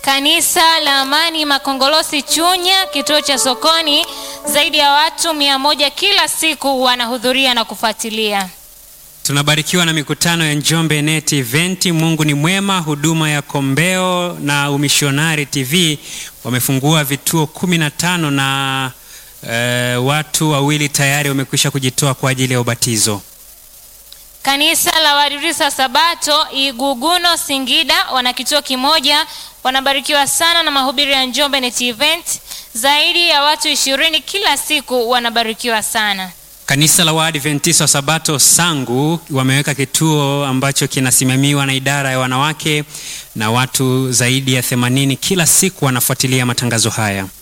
Kanisa la Amani Makongolosi Chunya, kituo cha sokoni, zaidi ya watu mia moja kila siku wanahudhuria na kufuatilia. Tunabarikiwa na mikutano ya Njombe Net Event. Mungu ni mwema. Huduma ya Kombeo na Umishonari TV wamefungua vituo kumi na tano na eh, watu wawili tayari wamekwisha kujitoa kwa ajili ya ubatizo. Kanisa la Waadventista Sabato Iguguno Singida wana kituo kimoja, wanabarikiwa sana na mahubiri ya Njombe Net Event. Zaidi ya watu ishirini kila siku wanabarikiwa sana. Kanisa la Waadventista wa Sabato Sangu wameweka kituo ambacho kinasimamiwa na idara ya wanawake na watu zaidi ya 80 kila siku wanafuatilia matangazo haya.